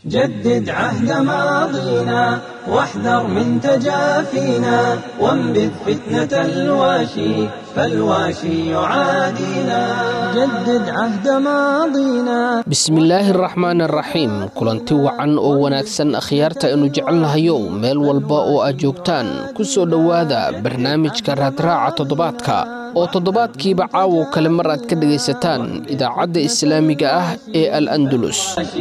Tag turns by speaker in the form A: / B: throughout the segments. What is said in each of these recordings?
A: جدد عهد ماضينا واحذر من تجافينا وانبذ فتنة الواشي فالواشي يعادينا جدد عهد ماضينا
B: bismillaahi araxmaan araxiim kulanti wacan oo wanaagsan akhyaarta aynu jecelnahayow meel walba oo aad joogtaan ku soo dhowaada barnaamijka raadraaca toddobaadka oo toddobaadkiiba caawo kale mar aad ka dhegaysataan idaacadda islaamiga ah ee al andulus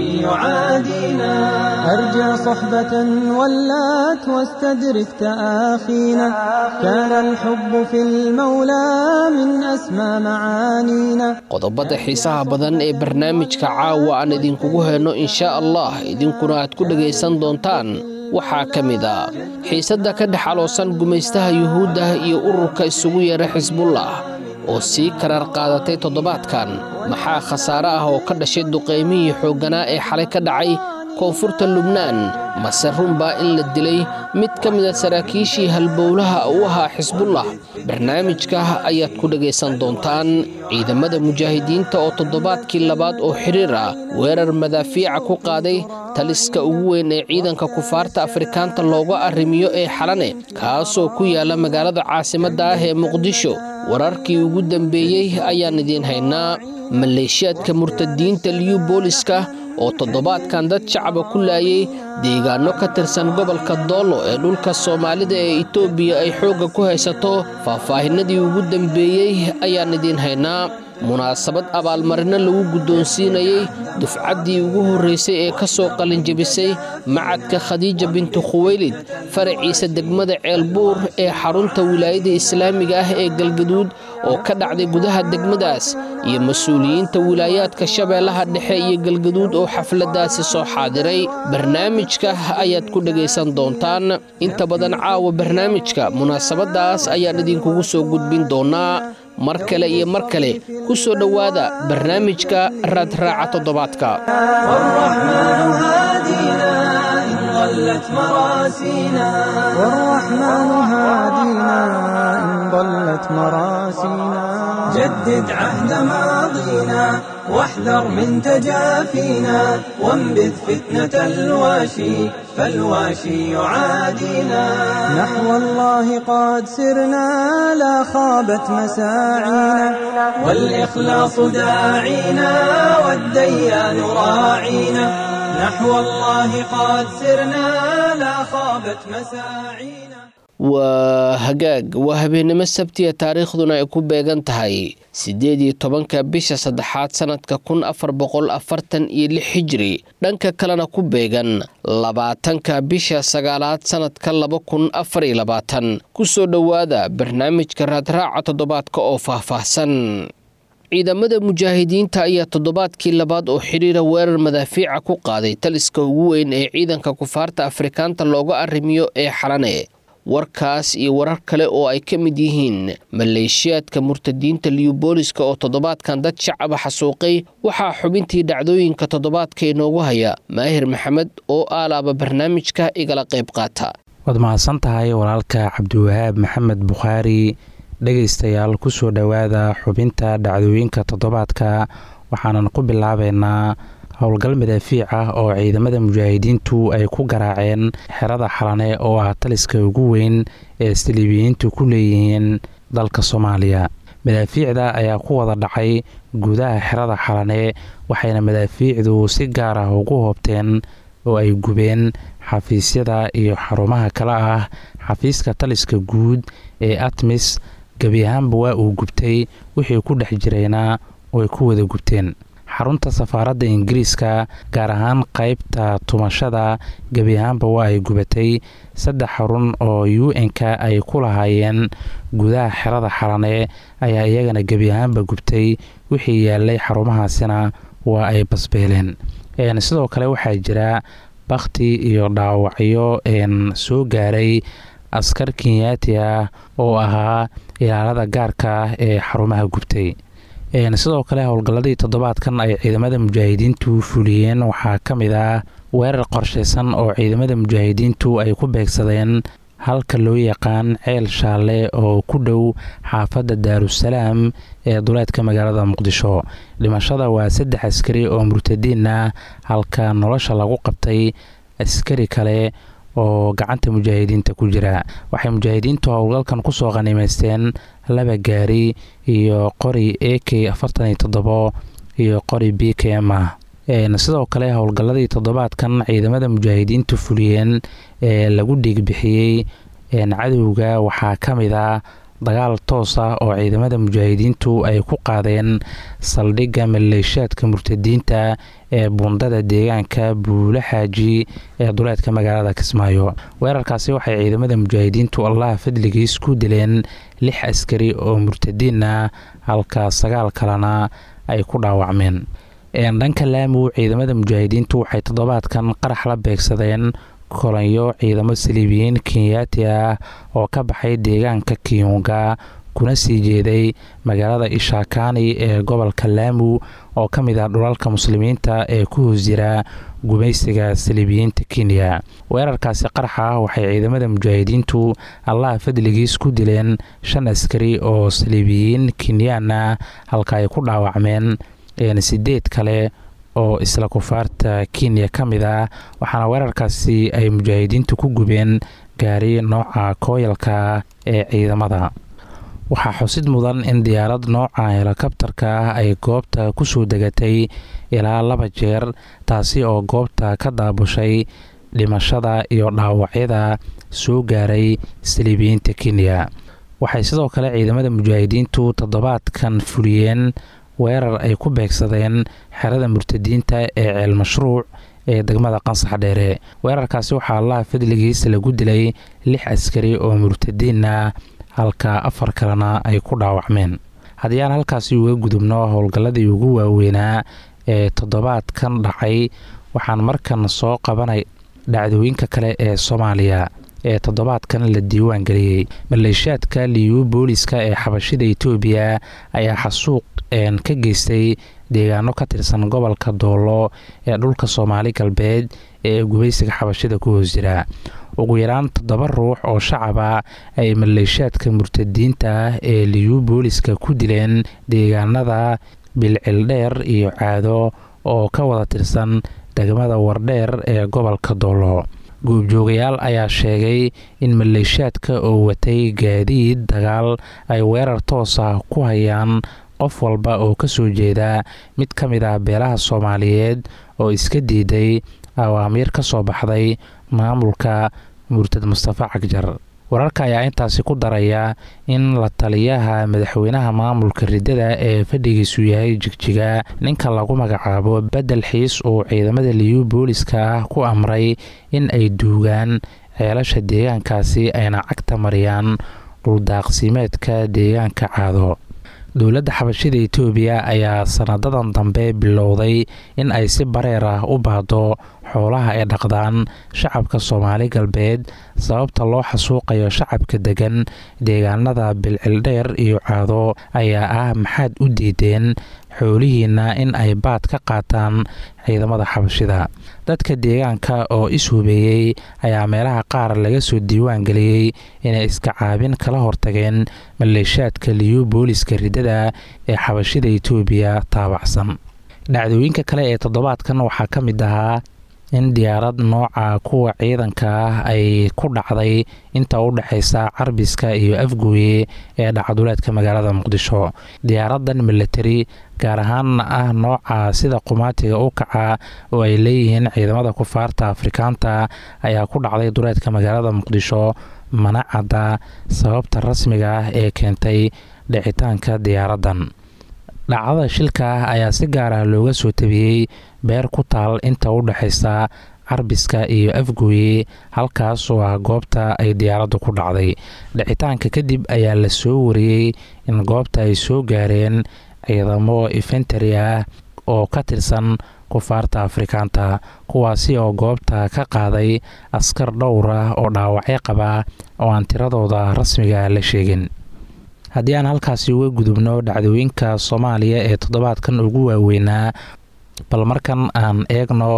A: يعادينا أرجع صحبة ولات واستدرك تآخينا كان الحب في المولى من أسمى معانينا
B: qodobada xiisaha badan ee barnaamijka caawa aan idinkugu hayno inshaa allah idinkuna aad ku dhegaysan doontaan waxaa ka mid a xiisadda ka dhex aloosan gumaystaha yuhuudda iyo ururka isugu yeera xisbullah oo sii karaar qaadatay toddobaadkan maxaa khasaare ah oo ka dhashay duqaymihii xoogganaa ee xalay ka dhacay koonfurta lubnaan mase runbaa in la dilay mid ka mida saraakiishii halbowlaha u ahaa xisbullah barnaamijka ayaad ku dhegaysan doontaan ciidamada mujaahidiinta oo toddobaadkii labaad oo xidhiir ah weerar madaafiica ku qaaday taliska ugu weyn ee ciidanka kufaarta afrikaanta looga arrimiyo ee xalane kaasoo ku yaala magaalada caasimadda ah ee muqdisho wararkii ugu dambeeyey ayaan idiin haynaa maleeshiyaadka murtadiinta liyu booliska oo toddobaadkan dad shacaba ku laayay deegaanno ka tirsan gobolka doolo ee dhulka soomaalida ee itoobiya ay xoogga ku haysato faahfaahinadii ugu dambeeyey ayaan idiin haynaa munaasabad abaalmarino lagu guddoonsiinayey dufcaddii ugu horraysay ee ka soo qalinjabisay macadka khadiija bintu khuweylid faraciisa degmada ceelbuur ee xarunta wilaayada islaamiga ah ee galgaduud oo ka dhacday gudaha degmadaas iyo mas-uuliyiinta wilaayaadka shabeellaha dhexe iyo galgaduud oo xafladdaasi soo xaadiray barnaamijka ayaad ku dhegaysan doontaan inta badan caawa barnaamijka munaasabaddaas ayaan idinkugu soo gudbin doonaa mar kale iyo mar kale ku soo dhowaada barnaamijka raadraaca toddobaadka
A: والرحمن هادينا إن ضلت مراسينا والرحمن هادينا إن ضلت مراسينا جدد عهد ماضينا واحذر من تجافينا وانبذ فتنة الواشي فالواشي يعادينا نحو الله قد سرنا لا خابت مساعينا والإخلاص داعينا والديان راعينا نحو الله قد سرنا لا خابت مساعينا
B: waa hagaag waa habeennimo sabtiya taariikhduna ay ku beegan tahay siddeed iyo tobanka bisha saddexaad sannadka kun afar boqol afartan iyo lix xijiri dhanka kalena ku beegan labaatanka bisha sagaalaad sannadka laba kun afar iyo labaatan ku soo dhowaada barnaamijka raadraaca toddobaadka oo faahfaahsan ciidamada mujaahidiinta ayaa toddobaadkii labaad oo xidhiira weerar madaafiica ku qaaday taliska ugu weyn ee ciidanka kufaarta afrikaanta looga arrimiyo ee xalane warkaas iyo warar kale oo ay ka mid yihiin maleeshiyaadka murtadiinta liyubooliska oo toddobaadkan dad shacaba xasuuqay waxaa xubintii dhacdooyinka toddobaadka inoogu haya maahir maxamed oo aalaaba barnaamijka igala qayb qaata
C: waad mahadsan tahay walaalka cabdiwahaab maxamed bukhaari dhegaystayaal ku soo dhowaada xubinta dhacdooyinka toddobaadka waxaanan ku bilaabeynaa howlgal madaafiic ah oo ciidamada mujaahidiintu ay ku garaaceen xerada xalane oo ah taliska ugu weyn ee saliibiyiintu ku leeyihiin dalka soomaaliya madaafiicda ayaa ku wada dhacay gudaha xerada xalane waxayna madaafiicdu si gaar ah ugu hoobteen oo ay gubeen xafiisyada iyo xarumaha kale ah xafiiska taliska guud ee atmis gebi ahaanba waa uu gubtay wixii ku dhex jirayna oo ay ku wada gubteen xarunta safaaradda ingiriiska gaar ahaan qeybta tumashada gebi ahaanba waa ay gubatay saddex xarun oo u n-ka ay ku lahaayeen gudaha xerada xalane ayaa iyagana gebi ahaanba gubtay wixii yaalay xarumahaasina waa ay basbeeleen sidoo kale waxaa jira bakhti iyo dhaawacyo soo gaaray askar kenyaati ah oo ahaa ilaalada gaarka ah ee xarumaha gubtay sidoo kale howlgalladii toddobaadkan ay ciidamada mujaahidiintu fuliyeen waxaa ka mid ah weerar qorshaysan oo ciidamada mujaahidiintu ay ku beegsadeen halka loo yaqaan ceel shaalle oo ku dhow xaafadda daarusalaam ee duleedka magaalada muqdisho dhimashada waa saddex askari oo murtadiin ah halka nolosha lagu qabtay askari kale oo gacanta mujaahidiinta ku jira waxay mujaahidiintu howlgalkan kusoo qanimaysteen laba gaari iyo qori a k afartan iyo toddobo iyo qori b k m ah sidoo kale howlgalladii toddobaadkan ciidamada mujaahidiintu fuliyeen ee lagu dhiigbixiyey cadowga waxaa ka mid ah dagaal toos ah oo ciidamada mujaahidiintu ay ku qaadeen saldhigga maleeshaadka murtadiinta ee buundada deegaanka buule xaaji ee duleedka magaalada kismaayo weerarkaasi waxay ciidamada mujaahidiintu allaha fadligiis ku dileen lix askari oo murtadiin ah halka sagaal kalena ay ku dhaawacmeen dhanka laamu ciidamada mujaahidiintu waxay toddobaadkan qarax la beegsadeen kolanyo ciidamo saliibiyiin kenyaati ah oo ka baxay deegaanka kiyunga kuna sii jeeday magaalada ishakani ee gobolka laamu oo ka mid ah dhulalka muslimiinta ee ku hoos jira gumaysiga saliibiyiinta kenya weerarkaasi qaraxa ah waxay ciidamada mujaahidiintu allaha fadligiis ku dileen shan askari oo saliibiyiin kenyaan ah halka ay ku dhaawacmeen sideed kale oo isla kufaarta kenya ka mid ah waxaana weerarkaasi ay mujaahidiintu ku gubeen gaari nooca kooyalka ee ciidamada waxaa xusid mudan in diyaarad nooca helikabtarka ah ay goobta kusoo degatay ilaa laba jeer taasi oo goobta ka daabushay dhimashada iyo dhaawacyada soo gaaray saliibiyiinta kenya waxay sidoo kale ciidamada mujaahidiintu toddobaadkan fuliyeen weerar ay ku beegsadeen xerada murtadiinta ee ceel mashruuc ee degmada qansax dheere weerarkaasi waxaa allaha fadligiis lagu dilay lix askari oo murtadiin ah halka afar kalena ay ku dhaawacmeen haddii aan halkaasi uga gudubno howlgalladii ugu waaweynaa ee toddobaadkan dhacay waxaan markan soo qabanay dhacdooyinka kale ee soomaaliya ee toddobaadkan la diiwaan geliyey maleeshaadka liyu booliska ee xabashida etoobiya ayaa xasuuq ka geystay deegaano ka tirsan gobolka doolo ee dhulka soomaali galbeed ee gubaysiga xabashida ku hoos jira ugu yaraan toddoba ruux oo shacaba ay maleeshaadka murtadiinta ah ee liyu booliska ku dileen deegaanada bilcildheer iyo caado oo ka wada tirsan degmada wardheer ee gobolka doolo goobjoogayaal ayaa sheegay in maleeshaadka oo watay gaadiid dagaal ay weerar toos ah ku hayaan qof walba oo ka soo jeeda mid ka mid ah beelaha soomaaliyeed oo iska diiday awaamiir ka soo baxday maamulka murtad mustafa cagjar wararka ayaa intaasi ku daraya in la taliyaha madaxweynaha maamulka riddada ee fadhigiisu yahay jigjiga ninka lagu magacaabo bedel xiis uu ciidamada liyu booliska ah ku amray in ay duugaan ceelasha deegaankaasi ayna cagta mariyaan dhuldaaqsimeedka deegaanka caado dowladda xabashida etoobiya ayaa sanadadan dambe bilowday in ay si bareer ah u baahdo xoolaha ay dhaqdaan shacabka soomaali galbeed sababta loo xasuuqayo shacabka degan deegaanada bilcildheer iyo caado ayaa ah maxaad u diideen xoolihiina in ay baad ka qaataan ciidamada xabashida dadka deegaanka oo is-hubeeyey ayaa meelaha qaar laga soo diiwaan geliyey inay iska caabin kala hortageen maleeshaadka liyu booliska riddada ee xabashida etoobiya taabacsan dhacdooyinka kale ee toddobaadkan waxaa ka mid ahaa in diyaarad nooca kuwa ciidanka ah ay ku dhacday inta u dhexaysa carbiska iyo afgooye ee dhacduleedka magaalada muqdisho diyaaradan militari gaar ahaanna ah nooca sida qumaatiga u kaca oo ay leeyihiin ciidamada kufaarta afrikaanta ayaa ku dhacday duleedka magaalada muqdisho mana cadda sababta rasmiga ah ee keentay dhicitaanka diyaaradan dhacdada shilka ah ayaa si gaar ah looga soo tabiyey beer ku taal inta u dhexaysa carbiska iyo afgooye halkaas oo ah goobta ay diyaaraddu ku dhacday dhicitaanka kadib ayaa la soo wariyey in goobta ay soo gaareen ciidamo infentari ah oo ka tirsan kufaarta afrikaanta kuwaasi oo goobta ka qaaday askar dhowr ah oo dhaawacyo qaba oo aan tiradooda rasmiga la sheegin haddii aan halkaasi uga gudubno dhacdooyinka soomaaliya ee toddobaadkan ugu waaweynaa bal markan aan eegno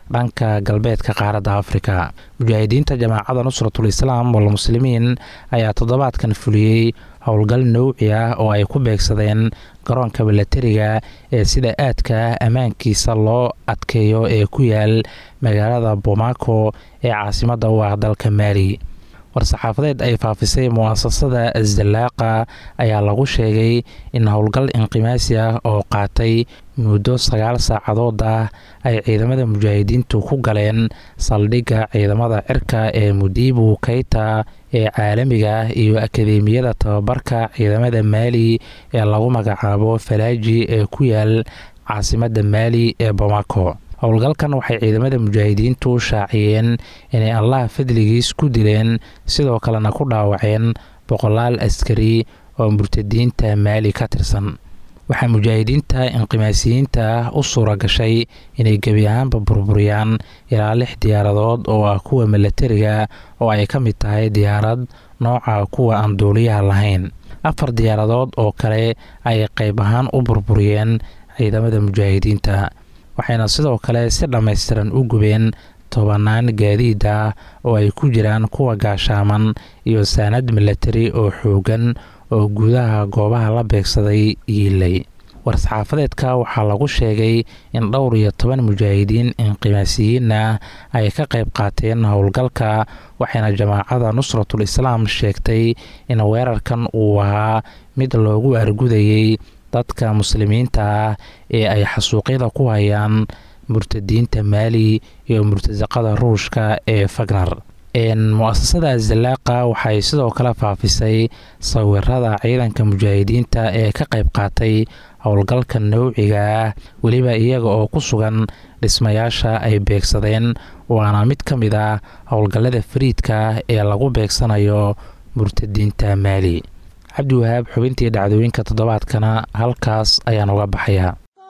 C: dhanka galbeedka qaaradda afrika mujaahidiinta jamaacada nusratul islaam walmuslimiin ayaa toddobaadkan fuliyey howlgal nowci ah oo ay ku beegsadeen garoonka milatariga ee sida aadka ammaankiisa loo adkeeyo ee ku yaal magaalada bomaco ee caasimadda u ah dalka maali war-saxaafadeed ay faafisay mu'asasada asdalaaqa ayaa lagu sheegay in howlgal inqimaasi ah oo qaatay muddo sagaal saacadood ah ay ciidamada mujaahidiintu ku galeen saldhigga ciidamada cirka ee mudiibu keyta ee caalamiga ah iyo akadeemiyada tababarka ciidamada maali ee lagu magacaabo falaaji ee ku yaal caasimadda maali ee bomaco howlgalkan waxay ciidamada mujaahidiintu shaaciyeen inay allaha fadligiis ku dileen sidoo kalena ku dhaawaceen boqolaal askari oo murtadiinta maali ka tirsan waxaa mujaahidiinta inqimaasiyiinta ah u suura gashay inay gebi ahaanba burburiyaan ilaa lix diyaaradood oo ah kuwa milatariga oo ay ka mid tahay diyaarad nooca kuwa aan duuliyaha lahayn afar diyaaradood oo kale ay qayb ahaan u burburiyeen ciidamada mujaahidiinta waxayna sidoo kale si dhammaystiran u gubeen tobanaan gaadiid ah oo ay ku jiraan kuwa gaashaaman iyo saanad milatari oo xoogan oo gudaha goobaha la beegsaday yiilay war-saxaafadeedka waxaa lagu sheegay in dhowr iyo toban mujaahidiin inqimaasiyiin ah ay ka qayb qaateen howlgalka waxayna jamaacada nusratul islaam sheegtay in weerarkan uu ahaa mid loogu argudayey dadka muslimiinta ah ee ay xasuuqyada ku hayaan murtadiinta maali iyo murtasaqada ruushka ee fagner mu-asasada azalaaqa waxay sidoo kale faafisay sawirada ciidanka mujaahidiinta ee ka qayb qaatay howlgalka nowciga ah weliba iyaga oo ku sugan dhismayaasha ay beegsadeen waana mid ka mid ah howlgallada fariidka ee lagu beegsanayo murtadiinta maali cabdiwahaab xubintii dhacdooyinka toddobaadkana halkaas ayaan uga baxayaa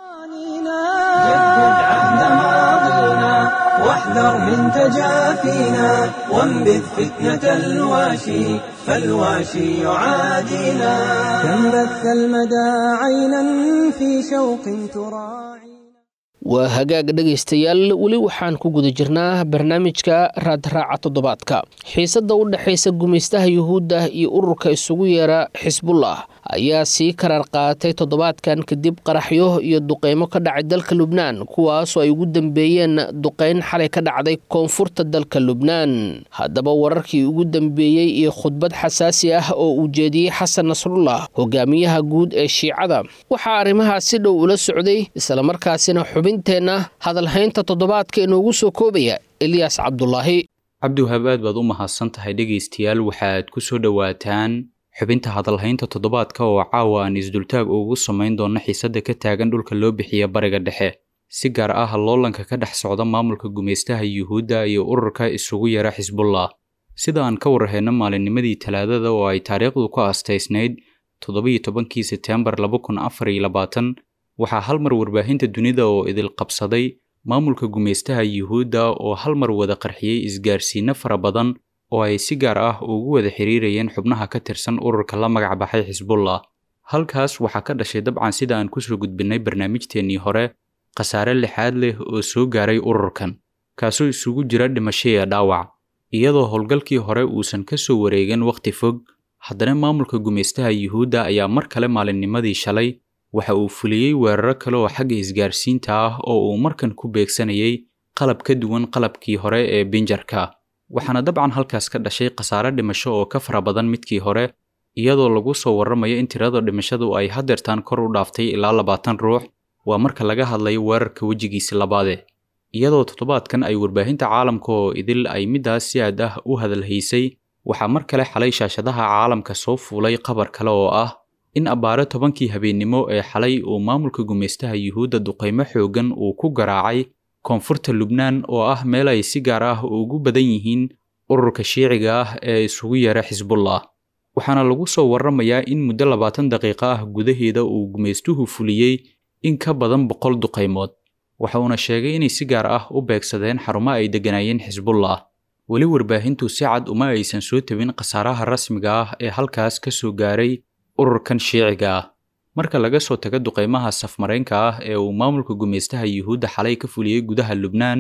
A: واحذر من تجافينا وانبذ فتنة الواشي فالواشي يعادينا كم بث المدى عينا في شوق تراعي
B: waa hagaag dhegaystayaal weli waxaan ku guda jirnaa barnaamijka raadraaca toddobaadka xiisadda u dhexaysa gumaystaha yuhuudda iyo ururka isugu yeera xisbullah ayaa sii karar qaatay toddobaadkan kadib qaraxyo iyo duqeymo ka dhacay dalka lubnaan kuwaasoo ay ugu dambeeyeen duqeyn xalay ka dhacday koonfurta dalka lubnaan haddaba wararkii ugu dambeeyey iyo khudbad xasaasi ah oo uu jeediyey xasan nasrullah hogaamiyaha guud ee shiicada waxaa arrimahaas si dhow ula socday islamarkaasina xubinteenna hadalhaynta toddobaadka inoogu soo koobaya eliyas cabdulaahi
D: cabdiwahab aad baad u mahadsan tahay dhegaystayaal waxaad ku soo dhowaataan xubinta hadalhaynta toddobaadka oo caawa aan isdultaag ugu samayn doonno xiisadda ka taagan dhulka loo bixiya bariga dhexe si gaar ah loolanka ka dhex socda maamulka gumaystaha yuhuudda iyo ururka isugu yara xisbullah sida aan ka warhayno maalinnimadii talaadada oo ay taariikhdu ku aastaysnayd toddobiyo tobankii seteembar laba kun afar iyo labaatan waxaa hal mar warbaahinta dunida oo idil qabsaday maamulka gumaystaha yuhuudda oo hal mar wada qarxiyey isgaarsiinno fara badan oo ay si gaar ah ugu wada xiriirayeen xubnaha ka tirsan ururka la magac baxay xisbullah halkaas waxaa ka dhashay dabcan sida aan kusoo gudbinnay barnaamijteennii hore khasaare lixaad leh oo soo gaaray ururkan kaasoo isugu jira dhimasho iyo dhaawac iyadoo howlgalkii hore uusan ka soo wareegin wakhti fog haddana maamulka gumaystaha yuhuudda ayaa mar kale maalinnimadii shalay waxa uu fuliyey weeraro kale oo xagga isgaarsiinta ah oo uu markan ku beegsanayay qalab ka duwan qalabkii hore ee binjarka waxaana dabcan halkaas ka dhashay khasaare dhimasho oo ka fara badan midkii hore iyadoo lagu soo warramayo in tirada dhimashadu ay hadeertaan kor u dhaaftay ilaa labaatan ruux waa marka laga hadlayo weerarka wejigiisi labaade iyadoo toddobaadkan ay warbaahinta caalamka oo idil ay middaas si aad ah u hadalhaysay waxaa mar kale xalay shaashadaha caalamka soo fuulay qabar kale oo ah in abbaaro tobankii habeennimo ee xalay uu maamulka gumaystaha yuhuudda duqaymo xooggan uu ku garaacay koonfurta lubnaan oo ah meel ay si gaar ah ugu badan yihiin ururka shiiciga ah ee isugu yeera xisbullah waxaana lagu soo warramayaa in muddo labaatan daqiiqo ah gudaheeda uu gumaystuhu fuliyey in ka badan boqol duqaymood waxa uuna sheegay inay si gaar ah u beegsadeen xarumo ay degganaayeen xisbullah weli warbaahintu si cad uma aysan soo tebin khasaaraha rasmiga ah ee halkaas ka soo gaaray ururkan shiiciga ah marka laga soo tago duqaymaha safmaraynka ah ee uu maamulka gumaystaha yuhuudda xalay ka fuliyey gudaha lubnaan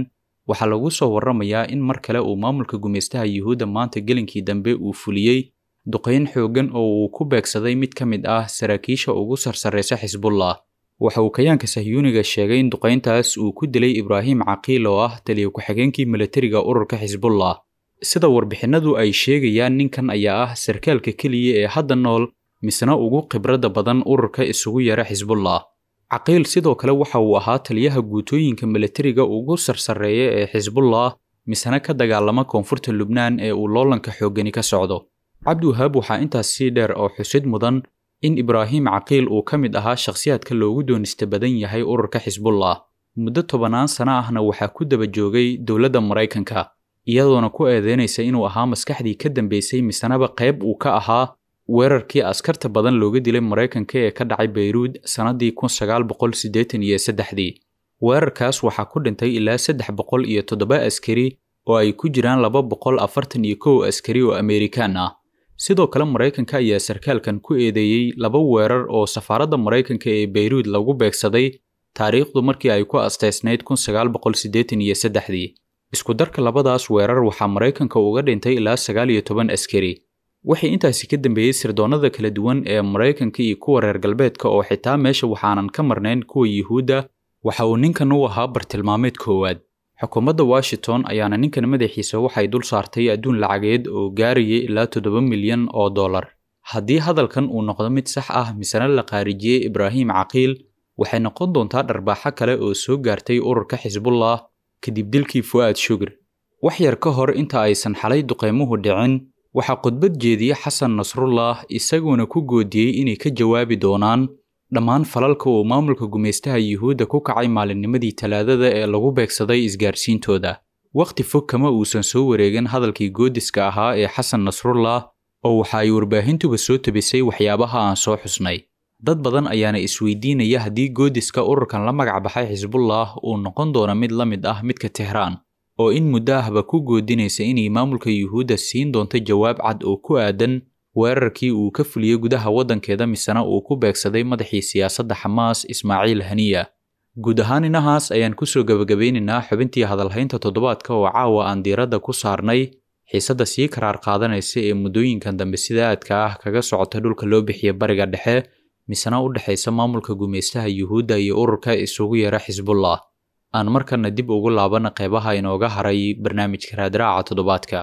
D: waxaa lagu soo warramayaa in mar kale uu maamulka gumaystaha yuhuudda maanta gelinkii dambe uu fuliyey duqayn xooggan oo uu ku beegsaday mid ka mid ah saraakiisha ugu sarsarraysa xisbullah waxa uu kayaanka sahyuuniga sheegay in duqayntaas uu ku dilay ibraahim caqiil oo ah taliya ku-xigeenkii milatariga ururka xisbullah sida warbixinadu ay sheegayaan ninkan ayaa ah sarkaalka keliya ee hadda nool misna ugu khibradda badan ururka isugu yara xisbullah caqiil sidoo kale waxa uu ahaa taliyaha guutooyinka milatariga ugu sarsarreeya ee xisbullah misna ka dagaalama koonfurta lubnaan ee uu loolanka xooggani ka socdo cabdiwahaab waxaa intaas sii dheer oo xusid mudan in ibraahim caqiil uu ka mid ahaa shakhsiyaadka loogu doonista badan yahay ururka xisbullah muddo tobannaan sano ahna waxaa ku daba joogay dowladda maraykanka iyadoona ku eedeynaysa inuu ahaa maskaxdii ka dambeysay misanaba qayb uu ka ahaa weerarkii askarta badan looga dilay maraykanka ee ka dhacay bayruud sannaddii kun sagaal boqol siddeetan iyo saddexdii weerarkaas waxaa ku dhintay ilaa saddex boqol iyo toddoba askari oo ay ku jiraan laba boqol afartan iyo kow askari oo amerikaan ah sidoo kale maraykanka ayaa sarkaalkan ku eedeeyey laba weerar oo safaaradda maraykanka ee bayruud lagu beegsaday taariikhdu markii ay ku asteysnayd kun sagaal boqol siddeetan iyo saddexdii isku darka labadaas weerar waxaa maraykanka uga dhintay ilaa sagaal iyo toban askari waxay intaasi ka dambeeyey sirdoonnada kala duwan ee maraykanka iyo kuwa reer galbeedka oo xitaa meesha waxaanan ka marnayn kuwa yuhuudda waxa uu ninkan u ahaa bartilmaameed koowaad xukuumadda washington ayaana ninkan madaxiisa waxay dul saartay adduun lacageed oo gaarayay ilaa toddoba milyan oo dollar haddii hadalkan uu noqdo mid sax ah misena la qaarijiyey ibraahim caqiil waxay noqon doontaa dharbaaxo kale oo soo gaartay ururka xisbullah kadib dilkii fu'aad shugr wax yar ka hor inta aysan xalay duqaymuhu dhicin waxaa khudbad jeediye xasan nasrullah isaguona ku goodiyey inay ka jawaabi doonaan dhammaan falalka uu maamulka gumaystaha yuhuudda ku kacay maalinnimadii talaadada ee lagu beegsaday isgaarsiintooda wakhti fog kama uusan soo wareegin hadalkii goodiska ahaa ee xasan nasrullah oo waxa ay warbaahintuba soo tabisay waxyaabaha aan soo xusnay dad badan ayaana isweydiinaya haddii goodiska ururkan la magac baxay xisbullah uu noqon doono mid la mid ah midka tehraan oo in muddo ahba ku goodinaysa inay maamulka yuhuudda siin doonto jawaab cad oo ku aadan weerarkii uu ka fuliyey gudaha waddankeeda misena uu ku beegsaday madaxii siyaasadda xamaas ismaaciil haniya guud ahaan inahaas ayaan kusoo gebagabeynaynaa xubintii hadalhaynta toddobaadka oo caawa aan diiradda ku saarnay xiisadda sii karaar qaadanaysa ee muddooyinkan dambe sida aadka ah kaga socota dhulka loo bixiya bariga dhexe misena u dhexaysa maamulka gumaystaha yuhuudda iyo ururka isugu yeera xisbullah aan markana dib ugu laabana qeybaha inooga haray barnaamijka raadraaca toddobaadka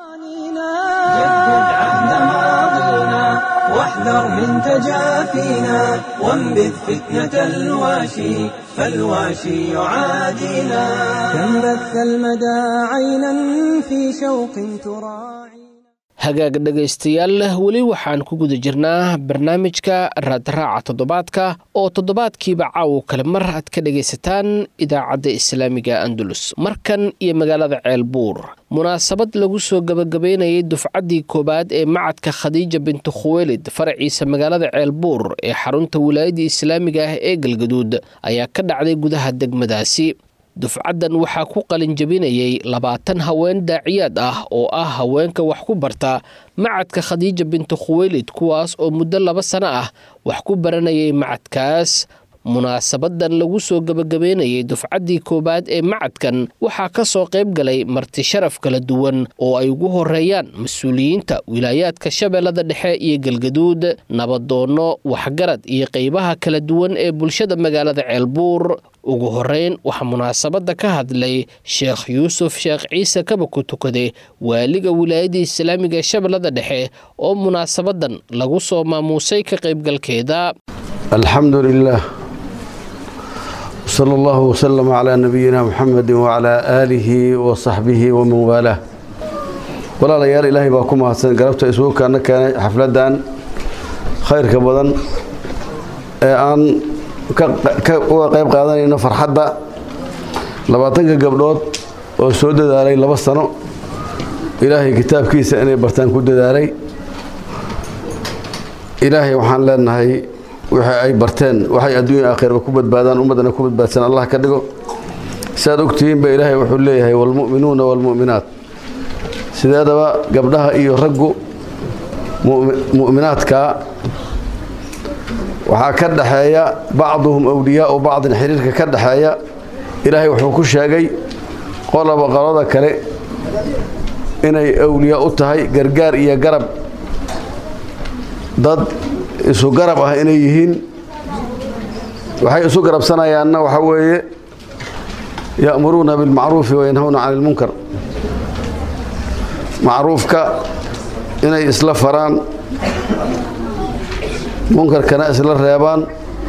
A: جدد عهد ماضينا واحذر من تجافينا وانبذ فتنة الواشي فالواشي يعادينا كم بث المدى عينا في شوق تراعي
B: hagaag dhegaystayaal weli waxaan ku guda jirnaa barnaamijka raadraaca toddobaadka oo toddobaadkiiba caawo kale mar aad ka dhegaysataan idaacadda islaamiga andalus markan iyo magaalada ceelbuur munaasabad lagu soo gebagabeynayay dufcaddii koowaad ee macadka khadiija bintu khuweelid faraciisa magaalada ceelbuur ee xarunta wilaayadda islaamiga ah ee galgaduud ayaa ka dhacday gudaha degmadaasi dufcaddan waxaa ku qalinjabinayay labaatan haween daaciyaad ah oo ah haweenka wax ku barta macadka khadiija bintu khuweylid kuwaas oo muddo laba sano ah wax ku baranayay macadkaas munaasabadan lagu soo gebagabeynayay dufcaddii koowaad ee macadkan waxaa ka soo qayb galay marti sharaf kala duwan oo ay ugu horeeyaan mas-uuliyiinta wilaayaadka shabeellada dhexe iyo galgaduud nabadoonno waxgarad iyo qaybaha kala duwan ee bulshada magaalada ceelbuur ugu horeyn waxaa munaasabadda ka hadlay sheekh yuusuf sheekh ciise kaba ku tukade waaliga wilaayadda islaamiga ee shabeellada dhexe oo munaasabadan lagu soo maamuusay ka qaybgalkeeda
E: alxamdu lilah wsala allahu wslama calaa nabiyina muxamedi wacalaa aalihi wa saxbihi waman waalaah walaalayaal ilaahay baa ku mahadsan galabta isbuukaana keenay xafladdan khayrka badan ee aan uga qayb qaadanayno farxadda labaatanka gabdhood oo soo dadaalay laba sano ilaahay kitaabkiisa inay bartaan ku dadaalay ilaahay waxaan leenahay wixii ay barteen waxay adduunya aakhirba ku badbaadaan ummaddana ku badbaadsan allah ka dhigo siaad ogtihiinba ilaahay wuxuu leeyahay waalmu'minuuna waalmu'minaat sideedaba gabdhaha iyo raggu mu'minaadka waxaa ka dhaxeeya bacduhum awliyaau bacdin xiriirka ka dhaxeeya ilaahay wuxuu ku sheegay qolaba qolada kale inay awliya u tahay gargaar iyo garab dad isu garab ah inay yihiin waxay isu garabsanayaanna waxaa weeye ya'muruuna bilmacruufi wayanhawna cani ilmunkar macruufka inay isla faraan munkarkana isla reebaan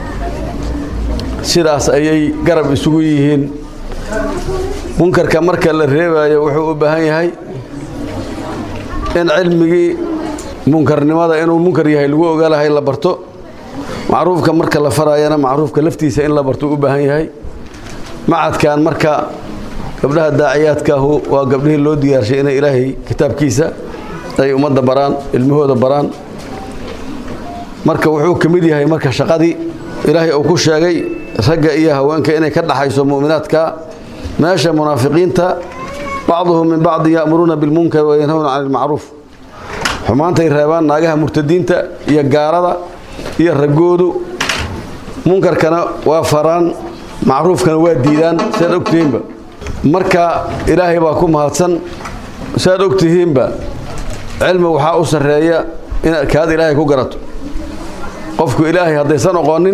E: sidaas ayay garab isugu yihiin munkarka marka la reebayo wuxuu u baahan yahay in cilmigii munkarnimada inuu munkar yahay lagu ogaalahay la barto macruufka marka la farayana macruufka laftiisa in la barto u baahan yahay macadkan marka gabdhaha daaciyaadkaahu waa gabdhihii loo diyaarshay inay ilaahay kitaabkiisa ay ummadda baraan ilmahooda baraan marka wuxuu ka mid yahay marka shaqadii ilaahay uu ku sheegay ragga iyo haweenka inay ka dhaxayso mu'minaadka meesha munaafiqiinta bacduhum min bacdi ya'muruuna bilmunkar wayanhawna cani ilmacruuf xumaantay reebaan naagaha murtadiinta iyo gaalada iyo raggoodu munkarkana waa faraan macruufkana waa diidaan siaad ogtihiinba marka ilaahay baa ku mahadsan siaad ogtihiinba cilmi waxaa u sarreeya inaad kaad ilaahay ku garato qofku ilaahay haddaysan oqonin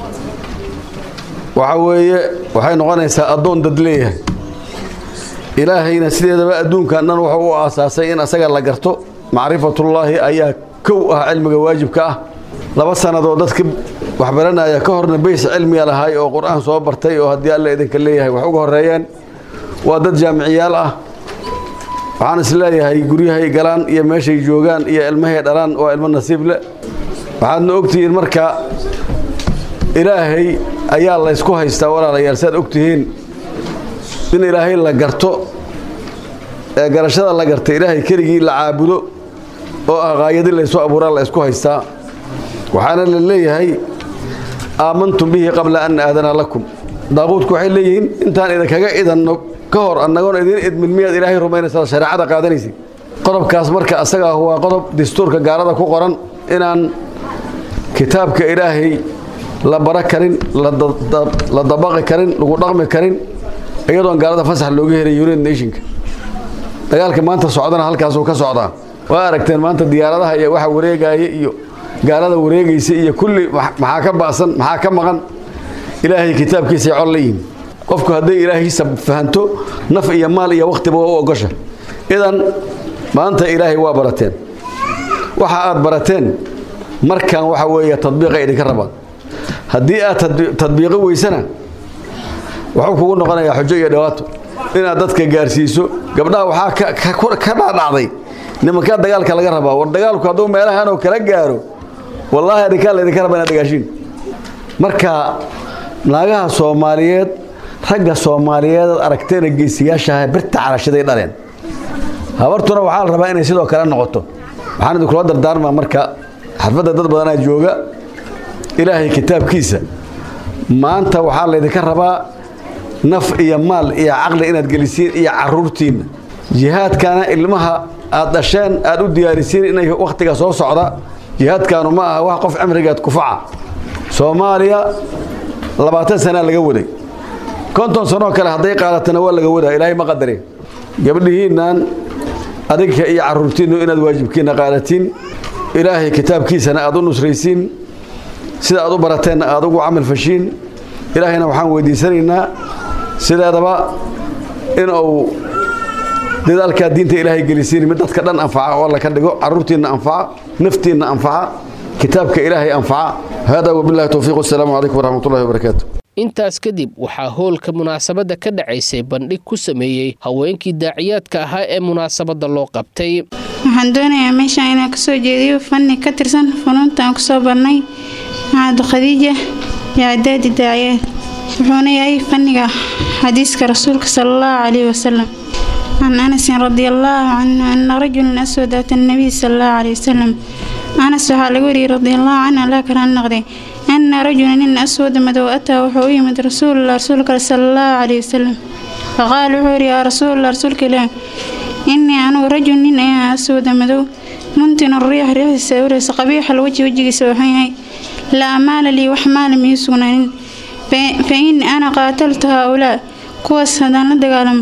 E: waxa weeye waxay noqonaysaa addoon dad leeyahay ilaahayna sideedaba adduunkan dhan wuxuu u aasaasay in asaga la garto macrifatullaahi ayaa kow ah cilmiga waajibka ah laba sannadood dadka waxbaranaya ka horna bays cilmiga lahaay oo qur-aan soo bartay oo haddii alla idinka leeyahay wax uga horreeyeen waa dad jaamiciyaal ah waxaan is leeyahay guryahay galaan iyo meeshay joogaan iyo ilmahay dhalaan waa ilmo nasiib le waxaadna ogtihiin marka ilaahay ayaa laysku haystaa walaalayaal saad ogtihiin in ilaahay la garto ee garashada la garta ilaahay keligii la caabudo oo ah qaayadii laysu abuuraa la ysku haystaa waxaana la leeyahay aamantum bihi qabla an aadana lakum daaquudku waxay leeyihiin intaan idinkaga idanno ka hor annagoon idin idmin miyaad ilaahay rumaynaysaa shareecada qaadanaysid qodobkaas marka asaga ah waa qodob dastuurka gaalada ku qoran inaan kitaabka ilaahay la bara karin la dabaqi karin lagu dhaqmi karin iyadoon gaalada fasax looga helay united nationka dagaalka maanta socdana halkaasuu ka socdaa waa aragteen maanta diyaaradaha iyo waxa wareegaya iyo gaalada wareegaysa iyo kulli maxaa ka ba'san maxaa ka maqan ilaahay kitaabkiisay col la yihin qofku hadday ilaahiisa fahanto naf iyo maal iyo wakhtiba waa u ogosha idan maanta ilaahay waa barateen waxa aad barateen markan waxa weeye tadbiiqa idinka rabaan haddii aad tadbiiqo weysana wuxuu kugu noqonayaa xujo iyo dhawaato inaad dadka gaarsiiso gabdhaha waxaa ka dhaadhacday nimankaa dagaalka laga rabaa war dagaalku hadduu meelahanoo kala gaaro wallaahi adinkaa laydinka raba inaad dagaashiin marka naagaha soomaaliyeed ragga soomaaliyeed aad aragteena geesiyaashaha birta calashaday dhaleen habartuna waxaa la rabaa inay sidoo kale noqoto waxaan idinkula dardaarmaa marka xafadda dad badanaa jooga ilaahay kitaabkiisa maanta waxaa laydinka rabaa naf iyo maal iyo caqli inaad gelisiin iyo caruurtiinna jihaadkana ilmaha aad dhasheen aad u diyaarisiin inay wakhtiga soo socda jihaadkaanu ma aha wax qof cimrigeed kufaca soomaaliya labaatan sanaa laga waday konton sanoo kale hadday qaadatana waa laga wadaa ilaahay ma qadarin gabdhihiinnan adinka iyo caruurtiinnu inaad waajibkiinna qaadatiin ilaahay kitaabkiisana aad u nusraysiin sida aad u barateenna aad ugu camal fashiin ilaahayna waxaan weydiisanaynaa sideedaba in uu dadaalkaa diinta ilaahay gelisiin mid dadka dhan anfaca oo alla ka dhigo caruurtiinna anfaca naftiinna anfaca kitaabka ilaahay anfaca hada wabillahi towfiiq wasalaamu calaykum waraxmatullahi wabarakaatu
B: intaas kadib waxaa hoolka munaasabadda ka dhacaysay bandhig ku sameeyey haweenkii daaciyaadka ahaa ee munaasabadda loo qabtay
F: waxaan doonayaa meeshaan inaan kasoo jeediyo fanni ka tirsan funuunta aan kusoo barnay macad khadiija iyo cadaadi daaciyaad wuxuuna yahay fanniga xadiiska rasuulka sala allahu calayhi wasalam can anasin radi allaahu canhu ana rajulan aswad ata nabiy sala allahu calayhi wasalam anas waxaa laga wariyey radiallahu canhu allaa karaan noqday ana rajula nin aswada madow ataa wuxuu u yimid rasuulullah rasuulka sala allahu calayhi wasalam faqaala wuxuu yidhi yaa rasuulallah rasuulka ilaah innii anugu rajul nin ayaa aswada madow muntinu riix riixdiisa ureysa qabiixal weji wejigiisa waxan yahay laa maala lii wax maala mii sugnaanin fa in ana qaataltu haa-ulaa kuwaas haddaan la dagaalamo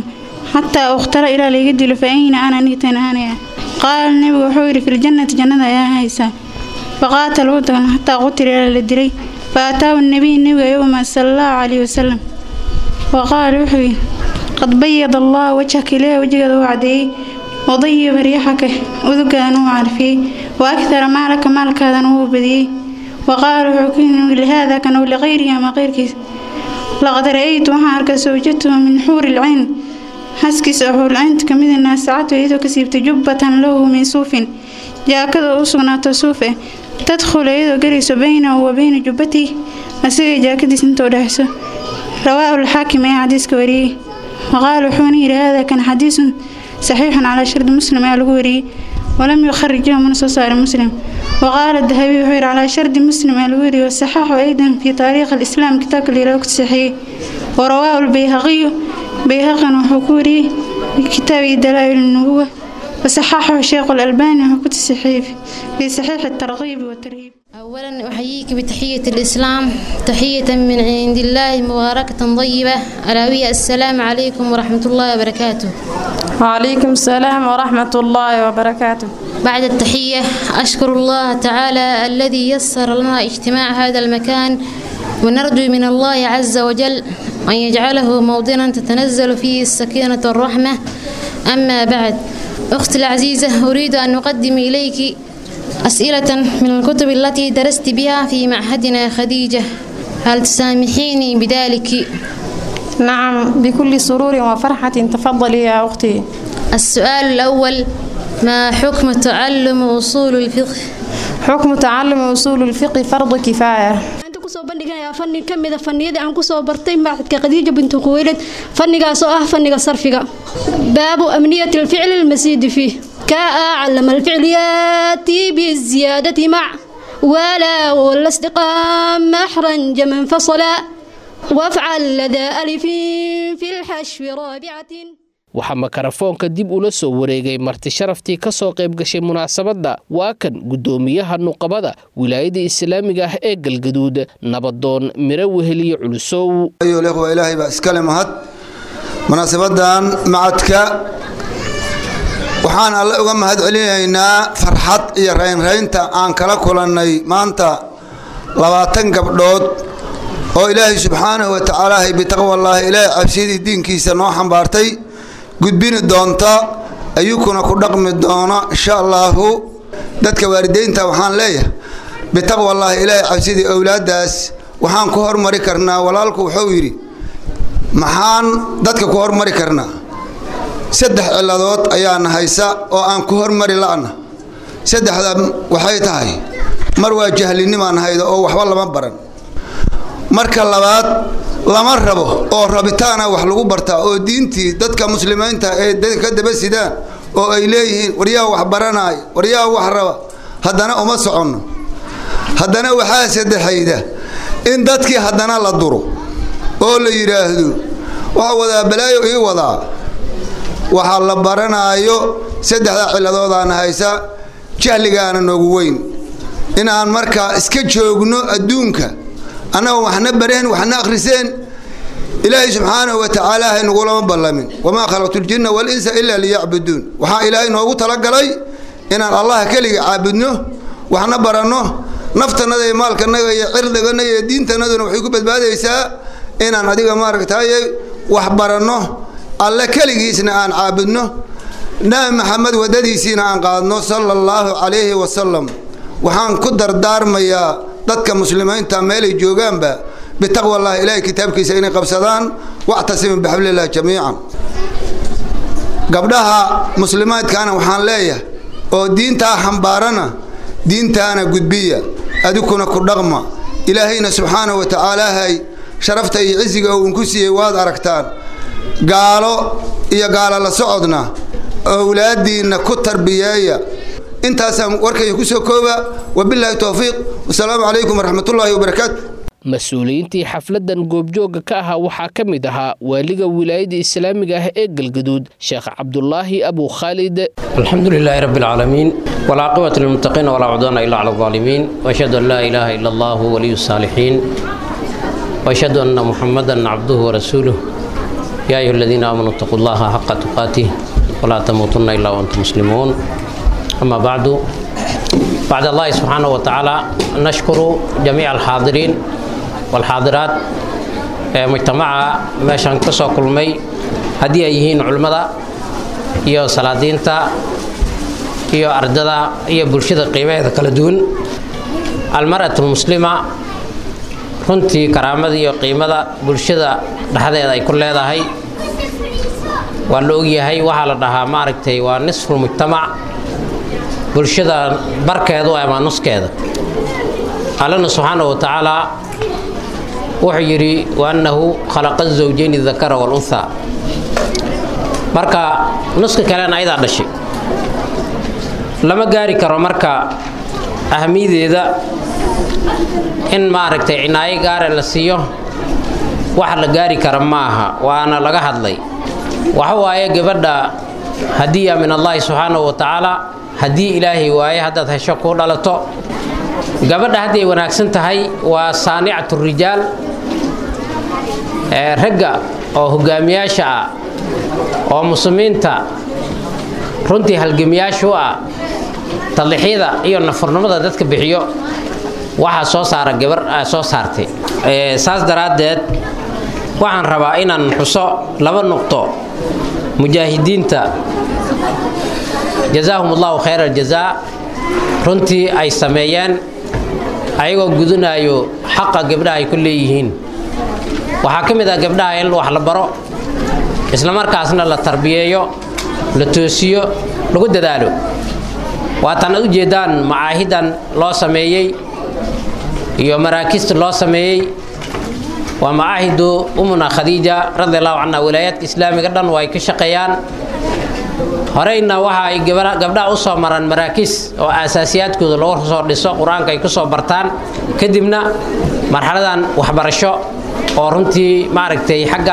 F: xataa ukhtara ilaa layga dilo fa ayna ana niitan aanaya qaala nebigu wuxuu yidhi filjannati jannada ayaa haysaa faqaatal wuu dagna xataa qutila ilaa la dilay fa ataahu nabiy nebiga yowma sala allahu calayhi wasalam wa qaala wuxuu yidhi qad bayada allah wajhaka ilaahi wejigeeda uu cadeeyey wadayiba riixaka udugaadana uu carfiyey wa akthara maalaka maalkaadana wuu badiyey wa qaala wuxuu ku yidhi lihaada kan ow liqayrihi ama qayrkiis laqad ra'aytu waxaan arkay sawjatuhu min xuuri lcayn xaskiisa oo xuurlcaynta ka mida naasacatu iyadoo ka siibtay jubbatan lahu min suufin jaakada u sugnaato suuf eh tadkhulu iyadoo gelayso baynahu wa bayna jubbatihi asigay jaakadiis inta u dhexayso rawaahu alxaakim ayaa xadiiska wariyey waqaala wuxuuna yidhi hada kan xadiisun saxiixun calaa shardi muslim ayaa lagu wariyey walam yukharijahu mana soo saaray muslim waqaala dahabi wuxuu yidhi calaa shardi muslim ayaa lagu wariyey wasaxaxu aydan fii taariikhi alislaam kitaabka layidhaho ku saxiixiyey warawaahu albayhaqiyu bayhaqan wuxuu ku wariyey kitaabi dalaa'il nubuwa وصححه الشيخ الألباني وكنت صحيح في صحيح الترغيب والترهيب
G: أولا أحييك بتحية الإسلام تحية من عند الله مباركة طيبة ألا وهي السلام عليكم ورحمة الله وبركاته
H: وعليكم السلام ورحمة الله وبركاته
G: بعد التحية أشكر الله تعالى الذي يسر لنا اجتماع هذا المكان ونرجو من الله عز وجل أن يجعله موطنا تتنزل فيه السكينة والرحمة أما بعد أختي العزيزة أريد أن أقدم إليك أسئلة من الكتب التي درست بها في معهدنا خديجة هل تسامحيني بذلك؟
H: نعم بكل سرور وفرحة تفضلي يا أختي
G: السؤال الأول ما حكم تعلم أصول الفقه؟
H: حكم تعلم أصول الفقه فرض كفاية
I: kusoo bandhiganayaa fanni ka mida fanniyadii aan kusoo bartay macadka khadiija bintu quweylad fannigaas oo ah fanniga sarfiga baabu amniyati alficli almasiidi fiih kaa calama alficl yaati biziyaadati mac ولا والاستقام محرا من فصلا وافعل لدى ألف في الحشو رابعة
B: waxaa makarafoonka dib ula soo wareegay marti sharaftii ka soo qayb gashay munaasabadda waa kan guddoomiyaha nuqabada wilaayada islaamiga ah ee galgaduud nabadoon miro weheliye culusow
J: ayuulikhwa ilaahay baa iskale mahad munaasabadan macadka waxaan alle uga mahad celinaynaa farxad iyo raynraynta aan kala kulannay maanta labaatan gabdhood oo ilaahay subxaanahu wa tacaala bitaqwallaahi ilaahay cabsidii diinkiisa noo xambaartay gudbini doonta ayukuna ku dhaqmi doona insha allaahu dadka waalideynta waxaan leeyahay bitaqwallaahi ilaahay cabsidii owlaaddaas waxaan ku hormari karnaa walaalku wuxuu yidhi maxaan dadka ku hormari karnaa saddex ciladood ayaana haysa oo aan ku hormari la'na saddexda waxay tahay mar waa jahlinimaan hayda oo waxba lama baran marka labaad lama rabo oo rabitaana wax lagu bartaa oo diintii dadka muslimiinta ee ka daba sidaan oo ay leeyihiin waryaa wax baranaay waryaa wax raba haddana uma soconno haddana waxaa saddexayda in dadkii haddana la duro oo la yidhaahdo waxa wadaa balaayo ii wadaa waxaa la baranaayo saddexdaa ciladoodaana haysa jahligaana noogu weyn inaan markaa iska joogno adduunka annagoo waxna bareen waxna akhriseen ilaahay subxaanahu wa tacaala haynugulama ballamin wamaa khalaqtu ljinna walinsa ilaa liyacbuduun waxaa ilaahay noogu talagalay inaan allaha keliga caabudno waxna baranno naftannada iyo maalkanaga iyo cirdigana iyo diintanaduna waxay ku badbaadaysaa inaan adiga maaragtaye wax baranno alle keligiisna aan caabudno nabi maxamed waddadiisiina aan qaadno sala allahu calayhi wasalam waxaan ku dardaarmayaa dadka muslimiinta meelay joogaanba bitaqwa allahi ilaahay kitaabkiisa inay qabsadaan wactasimu bixablillahi jamiican gabdhaha muslimaadkaana waxaan leeyahay oo diintaa xambaarana diintaana gudbiya adikuna ku dhaqma ilaahayna subxaanahu wa tacaalaahay sharafta iyo cisiga uu inku siiyey waad aragtaan gaalo iyo gaalo la socodna owlaadiinna ku tarbiyeeya intaasaan warkayga ku soo kooba wabilaahi towfiiq wasalaamu calaykum waraxmatullaahi wabarakaatu
B: mas-uuliyiintii xafladdan goobjoogga ka ahaa waxaa ka mid ahaa waaliga wilaayada islaamiga ah ee galgaduud sheekh cabdulaahi abu khaalid
K: الحمد لله رب العالمين والعاقبة للمتقين ولا عدوان إلا على الظالمين وأشهد أن لا إله إلا الله ولي الصالحين وأشهد أن محمدا عبده ورسوله يا أيها الذين آمنوا اتقوا الله حق تقاته ولا تموتن إلا وأنتم مسلمون أما بعد بعد الله سبحانه وتعالى نشكر جميع الحاضرين والحاضرات مجتمع meeshaan ka soo kulmay haddii ay yihiin culimmada iyo salaadiinta iyo ardada iyo bulshada qiimaheeda kala duwan almar'atu lmuslima runtii karaamada iyo qiimada bulshada dhexdeeda ay ku leedahay waa la ogyahay waxaa la dhahaa maaragtay waa nisfulmujtamac bulshada barkeedu ama nuskeeda allana subxaana wa tacaala wuxuu yidhi waannahu khalaqa zawjayni dakara walunha marka nuska kalena ayadaa dhashay lama gaari karo marka ahamiyadeeda in maaragtay cinaayo gaare la siiyo wax la gaari kara ma aha waana laga hadlay waxa waaye gabadha hadiya min allahi subxaanahu wa tacaala haddii ilaahay waaye haddaad hesho kuu dhalato gabadha hadday wanaagsan tahay waa saanicatu rijaal ragga oo hogaamiyaasha ah oo muslimiinta runtii halgamiyaasha u ah tallixyada iyo nafurnimada dadka bixiyo waxaa soo saara gabar soo saartay saas daraaddeed waxaan rabaa inaan xuso laba nuqto mujaahidiinta jazaahum allahu khayra aljazaa runtii ay sameeyeen ayagoo gudanayo xaqa gabdhaha ay ku leeyihiin waxaa ka mid ah gabdhaha in wax la baro isla markaasna la tarbiyeeyo la toosiyo lagu dadaalo waatan ad ujeedaan macaahidan loo sameeyey iyo maraakista loo sameeyey waa macaahidu umuna khadiija radi allahu canha wilaayaadka islaamiga dhan waa ay ka shaqeeyaan horeyna waxa ay gabdhaha u soo maraan maraakiis oo aasaasiyaadkooda lagu soo dhiso qur-aanka ay ku soo bartaan kadibna marxaladan waxbarasho oo runtii maaragtay xagga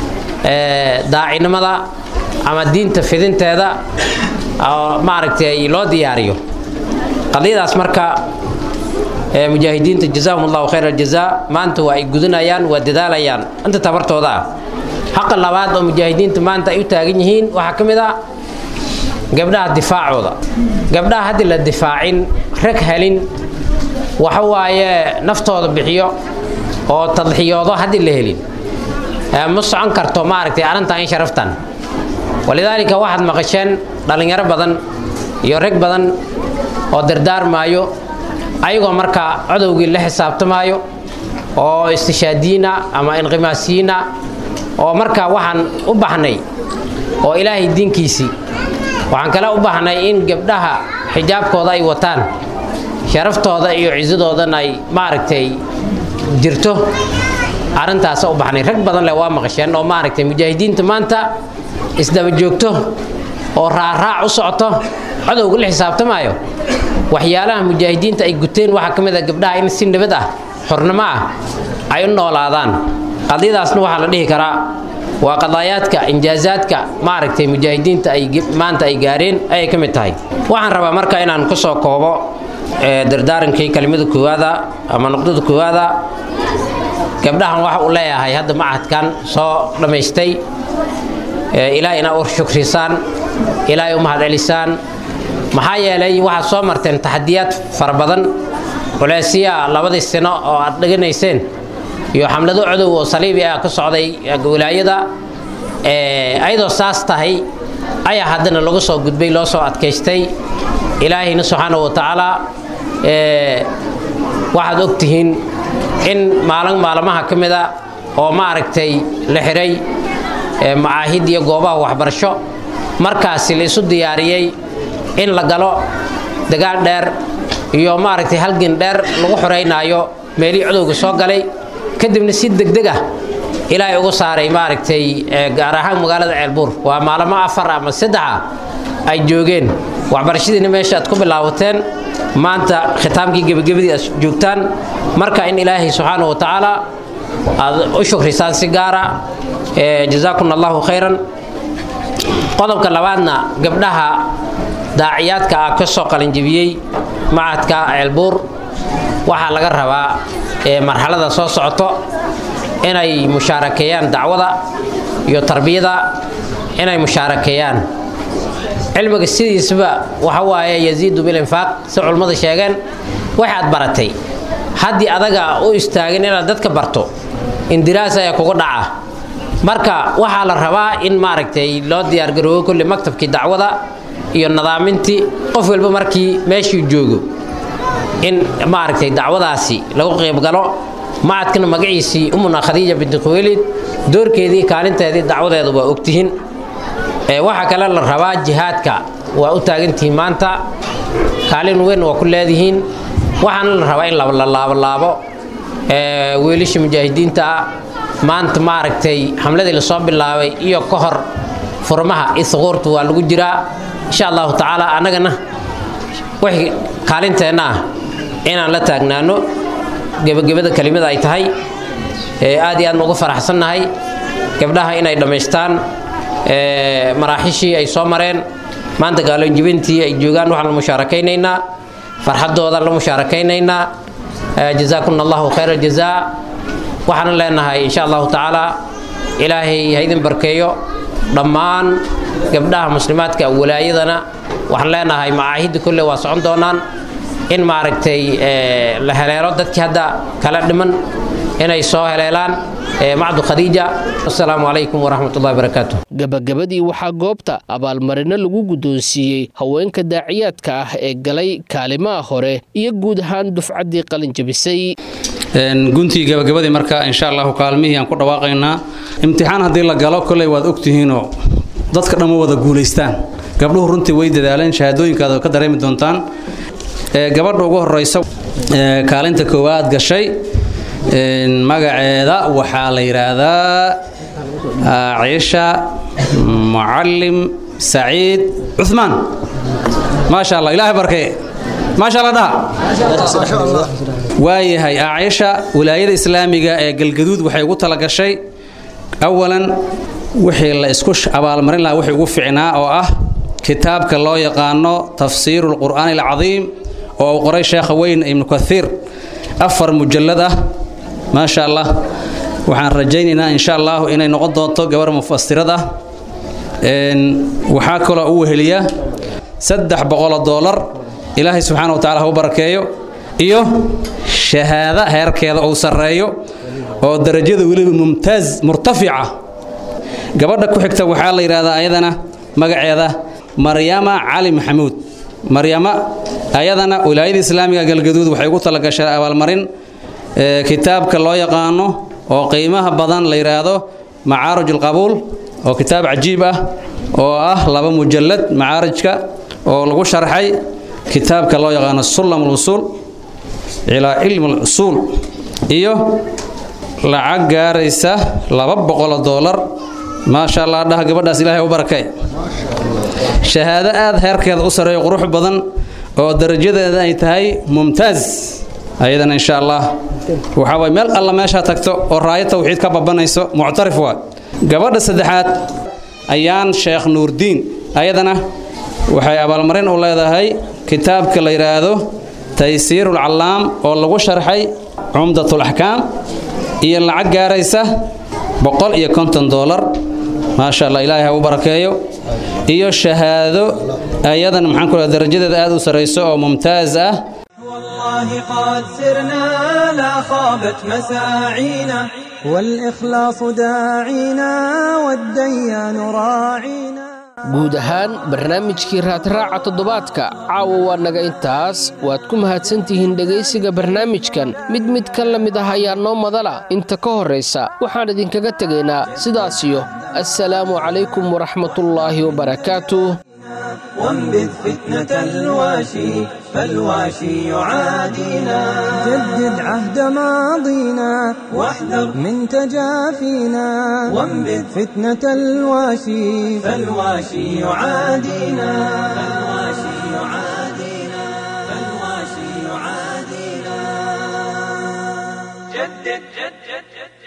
K: daacinimada ama diinta fidinteeda oo maaragtay loo diyaariyo qadiyadaas marka mujaahidiinta jazaahum allahu khayr aljazaa maanta waa ay gudanayaan waa dadaalayaan inta tabartooda ah xaqa labaad oo mujaahidiinta maanta ay u taagan yihiin waxaa ka mid ah gabdhaha difaacooda gabdhaha haddii la difaacin rag helin waxa waaye naftooda bixiyo oo tadxiyoodo haddii la helin ma socon karto maaragtay arrintan in sharaftan walidaalika waxaad maqasheen dhallinyaro badan iyo rag badan oo dardaarmaayo ayagoo marka codowgii la xisaabtamaayo oo istishaadiyiina ama inqimaasiyiina oo marka waxaan u baxnay oo ilaahay diinkiisii waxaan kale u baahnay in gabdhaha xijaabkooda ay wataan sharaftooda iyo cisadoodan ay maaragtay jirto arrintaasa u baxnay rag badan leh waa maqasheen oo maaragtay mujaahidiinta maanta isdaba joogto oo raaraac u socoto codowga la xisaabtamaayo waxyaalaha mujaahidiinta ay guteen waxaa ka mid a gabdhaha in si nabad ah xornimo ah ay u noolaadaan qadiyadaasna waxaa la dhihi karaa waa qadaayaadka injaazaadka maaragtay mujaahidiinta ay maanta ay gaareen ayay ka mid tahay waxaan rabaa marka inaan ku soo koobo dardaarankii kelimada koowaada ama nuqdada koowaada gabdhahan waxa uu leeyahay hadda macadkan soo dhammaystay ilaahay inaa u shukrisaan ilaahay u mahadcelisaan maxaa yeelay waxaad soo marteen taxadiyaad fara badan culeysya labadii sano oo aad dheganayseen iyo xamlado codow oo saliibi ah ka socday wilaayada ayadoo saas tahay ayaa haddana lagu soo gudbay loo soo adkaystay ilaahayna subxaana wa tacaala waxaad og tihiin in maalin maalmaha ka mida oo maaragtay la xiray macaahid iyo goobaha waxbarasho markaasi la isu diyaariyey in la galo dagaal dheer iyo maaragtay halgin dheer lagu xoreynaayo meelihii codowga soo galay kadibna si degdeg ah ilaahay ugu saaray maaragtay gaar ahaan magaalada ceelbuur waa maalmo afar ama saddexa ay joogeen waxbarashadiina meesha aad ku bilaabateen maanta khitaamkii gebagabadii aad joogtaan marka in ilaahay subxaanahu wa tacaala aad u shukrisaan si gaara jazaakum allahu khayran qodobka labaadna gabdhaha daaciyaadka ah ka soo qalinjibiyey macadka ceelbuur waxaa laga rabaa marxalada soo socoto inay mushaarakeeyaan dacwada iyo tarbiyada inay mushaarakeeyaan cilmiga sidiisaba waxa waaye yaziidu bilinfaaq si culummadu sheegeen waxaad baratay haddii adaga u istaagin inaad dadka barto indiraas ayaa kugu dhaca marka waxaa la rabaa in maaragtay loo diyaargaroobo kulli maktabkii dacwada iyo nadaamintii qof walba markii meeshuu joogo in maaragtay dacwadaasi lagu qaybgalo macadkana magaciisii umuna khadiija binti khuwaylid doorkeedii kaalinteedii dacwadeedu waa ogtihiin waxaa kale la rabaa jihaadka waa u taagantihiin maanta kaalin weyn waa ku leedihiin waxaana la rabaa in la laabolaabo wiilasha mujaahidiinta ah maanta maaragtay xamladii lasoo bilaabay iyo ka hor furmaha isquurtu waa lagu jiraa insha allahu tacaala annagana wixii kaalinteenna ah inaan la taagnaano gebagabada kelimada ay tahay aad iyo aad ugu faraxsannahay gabdhaha inay dhammaystaan maraaxishii ay soo mareen maanta gaalonjibintii ay joogaan waxaan la musaarakaynaynaa farxadooda la musaarakaynaynaa jazaakum allahu khayra jazaa waxaan leenahay insha allahu tacaala ilaahay ha idin barkeeyo dhammaan gabdhaha muslimaadka walaayadana waxaan leenahay macaahidda kolle waa socon doonaan in maaragtay la heleelo dadkii hadda kala dhiman inay soo heleelaan macdu khadiija asalaamu calaykum waraxmat ullahi barakaatu
B: gabagabadii waxaa goobta abaalmarino lagu guddoonsiiyey haweenka daaciyaadka ah ee galay kaalimaha hore iyo guud ahaan dufcaddii qalinjabisay
L: guntii gabagabadii marka insha allahu kaalmihii aan ku dhawaaqaynaa imtixaan haddii la galo kolley waad ogtihiinoo dadka dhamma wada guulaystaan gabdhuhu runtii way dadaaleen shahaadooyinkaada ka dareemi doontaan gabadha ugu horeysa kaalinta koowaad gashay magaceeda waxaa la yidhaahdaa ciisha mucalim saciid cumaan maasha allah ilaahay barkee maasha allah dhaha waayahay ciisha wilaayada islaamiga ee galgaduud waxay ugu talagashay awalan wixii la isku abaalmarin lahaa wixii ugu ficnaa oo ah kitaabka loo yaqaano tafsiiru lqur'aani alcadiim oo uu qoray sheekha weyn ibnu kathiir afar mujallad ah maasha allah waxaan rajaynaynaa insha allahu inay noqon doonto gabar mufasirad ah waxaa kaloo u weheliya saddex boqoloo doolar ilaahay subxaana wa tacala ha u barakeeyo iyo shahaada heerkeeda uu sarreeyo oo darajada weliba mumtaaz murtafica gabadha ku xigta waxaa la yidhahdaa ayadana magaceeda maryama cali maxamuud maryama ayadana wilaayada islaamiga galgaduud waxay ugu talagashay abaalmarin kitaabka loo yaqaano oo qiimaha badan la yidhaahdo macaarij alqabuul oo kitaab cajiib ah oo ah laba mujallad macaarijka oo lagu sharxay kitaabka loo yaqaano sullam alwusuul ilaa cilmi alusuul iyo lacag gaaraysa laba boqoloo doolar maasha allah dhaha gabadhaas ilaahay u barakay shahaado aad heerkeeda u sarreeyo qurux badan oo darajadeeda ay tahay mumtaaz ayadana insha allah waxaa waay meel alla meeshaa tagto oo raayo tawxiid ka babanayso muctarif waa gabadha saddexaad ayaan sheekh nuurdiin ayadana waxay abaalmarin u leedahay kitaabka la yidhaahdo taysiirul callaam oo lagu sharxay cumdatul axkaam iyo lacag gaaraysa boqol iyo konton doolar maasha allah ilaahay ha u barakeeyo iyo shahaado ayadan maxaan ku darajadeeda aad u sarrayso oo mumtaaz ah
A: والله قد سرنا لا خابت مساعينا والإخلاص داعينا والديان راعينا
B: guud ahaan barnaamijkii raadraaca toddobaadka caawa waa naga intaas waad ku mahadsantihiin dhegaysiga barnaamijkan mid mid ka la mid ah ayaa noo madala inta ka horraysa waxaan idinkaga tegaynaa sidaasiyo assalaamu calaykum waraxmatullaahi wabarakaatuh
A: وانبذ فتنة الواشي فالواشي يعادينا جدد عهد ماضينا واحذر من تجافينا وانبذ فتنة الواشي فالواشي يعادينا فالواشي يعادينا فالواشي يعادينا جدد جدد جدد